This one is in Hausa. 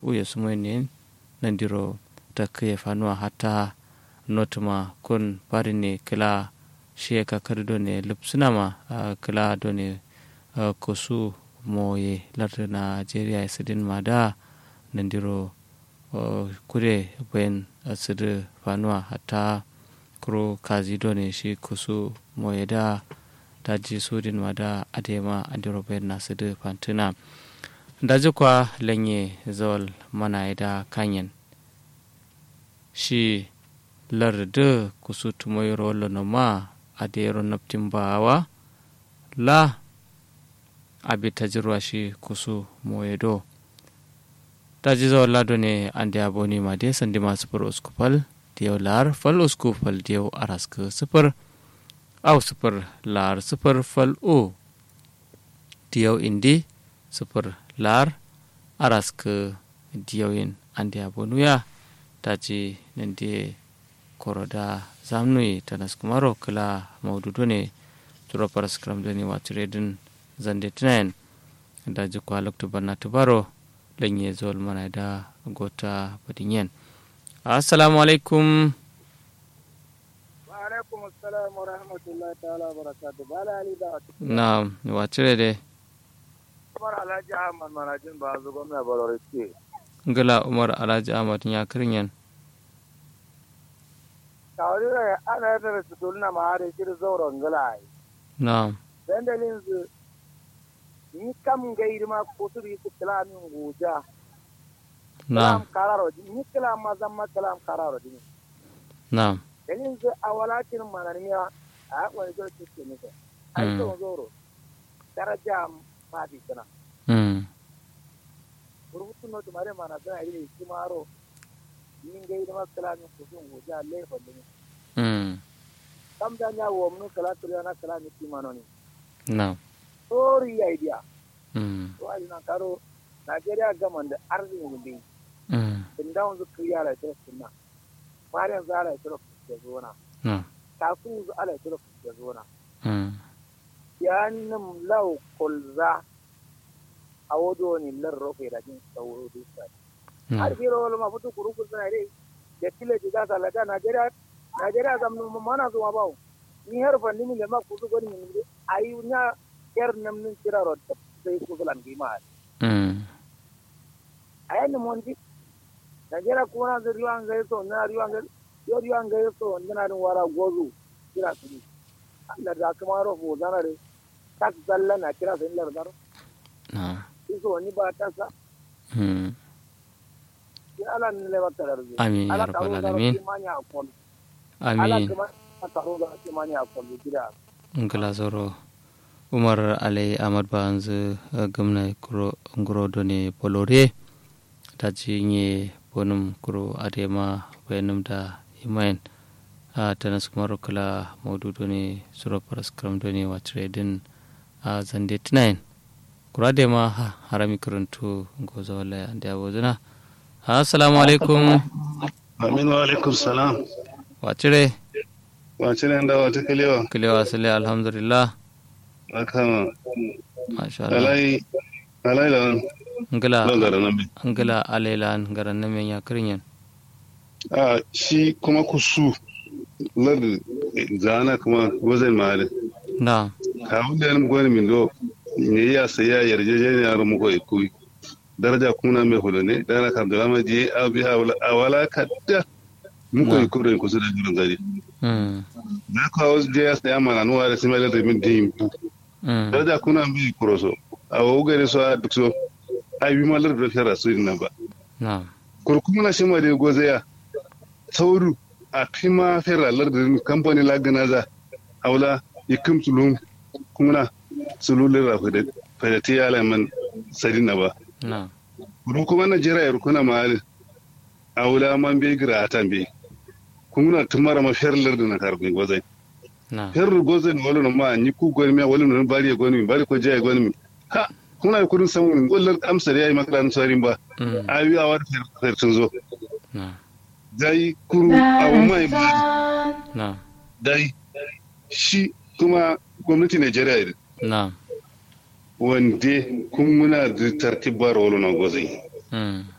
uye sumoyne nandiro takke fanuwa hatta notuma kun parine kila shiye kakar done lupsunama kila done kosu moye larda nigeria sidin mada nandiro kure bayan asidu fanuwa hatta kuro kazi done shi kusu moye da daji sudin mada adema andiro bayan nasidu fantuna daji kwa lanye zawal mana da kanyen shi larda kusu tumoyiro wallo ma adero naftin bawa la abi tajirwa shi kusu moyedo daji zawal lado ne ande aboni ma de sandi ma sufur uskupal diyo lar fal uskupal diyo araska sufur au sufur lar sufur fal o diyo indi sufur lar araska diyoyin ande abonuya daji nande koroda zamnui tanas kumaro kala maududo ne turo paraskram dani watiredin zande tinayen daji kwa lokto banna tubaro lenye zol mana da gota badinyen assalamu alaikum wa alaikum assalam wa rahmatullahi ta'ala wa barakatuh bala ali da na watire de Umar Alhaji Ahmad Manajin ba zu gwamna Balore ce. ngala umar alhaji ahmad ya kirinyen Kawai da ana yadda da su tulna ma har shi zauren gala ai. na Dandalin su ni kam gairi ma ko su yi su kalamin goja. na Kalam kararo ni kalam ma zan ma kalam kararo din. na Dalin su a walakin mananiya a wani zai ce ne. Ai Mm. to zoro. Daraja ma bi sana. mm Rubutu no tumare mana zan yi shi maro. Ni gairi ma kalamin ko sun goja laifin din. mm kam da nya wo mun kala to yana kala ni ti manoni na sorry idea mm to ai na karo Najeriya gaman da arziki mun din mm din da wanzu kriya la to sunna mariyan za la to ke zona na kafu zu ala to ke zona mm yanum law kulza awodo ni lar rofe da jin sauro du sai har na biro wala ma futu kuru kuru na dai da kile ji ga sala da Najeriya Najeriya zam mu mana zuwa bawo ni har fa ni le ma kudu goni ni ayi nya ker nam nin tira ro da sai ku lan bi ma mm ayi ni mon di Najeriya ko na da riwan ga so na riwan ga yo riwan ga so na na wara gozu kira su Allah da kuma ro mo zana re tak zalla na kira sai lar daro na so ni ba ta sa mm ya ala ni le ba tarar Amin, ya rabbal alamin. ala amin kuma taro da ke mani a kwallo gida ngala zoro umar alai ahmad banzu gamna kuro nguro done bolore daji nye bonum kuro adema bayanum da imayen a tanas kumaro kala maudu done suro paraskram done wacire din a zande tinayen kuro adema ha harami karantu goza wala ande abozuna assalamu alaikum Amin wa alaikum salam. wacire Wace ne da wata kalewa? kilewa sile alhamdulillah Aka masha Allah alai alai da ngala nan gara nan. angala alela ngaran namen ya kirinyen A shi kuma kusu lar zana kuma wazan mali. na Kawun da yan gwani min do ne ya saya yarjejeniyar mu ko ikui. Daraja kuna mai hudu ne dana kam da lama je abi awala kadda mu ko Na. ikuri kusa da jirin gari. mm Na kawo je ya saya mana nuwa da simai da min din mm daraja kuna mai kuroso. A wugare so a duk so. Ai bi malar da fara su nan ba. na kurkumuna shi ma da goza ya sauru a fima feralar da kamfani laganaza aula ikim tulum kumuna sululin rafi da fadati ya laman sadina ba na kuru kuma na jira ya rukuna mahali aula man bai gira a tambe kumuna tumara ma feralar da na karbin gozai na ferar gozai ne wani ma ni ku gwani miya wani nan bari ya gwani mi bari ko jaya gwani mi ha kuna kudin samun wallar amsar ya yi makarar tsarin ba mm ayi a wani fertun zo na dai kuru abu mai ba na dai shi kuma gwamnati Najeriya ne na wanda kun muna da tartibar wani na gwazai mm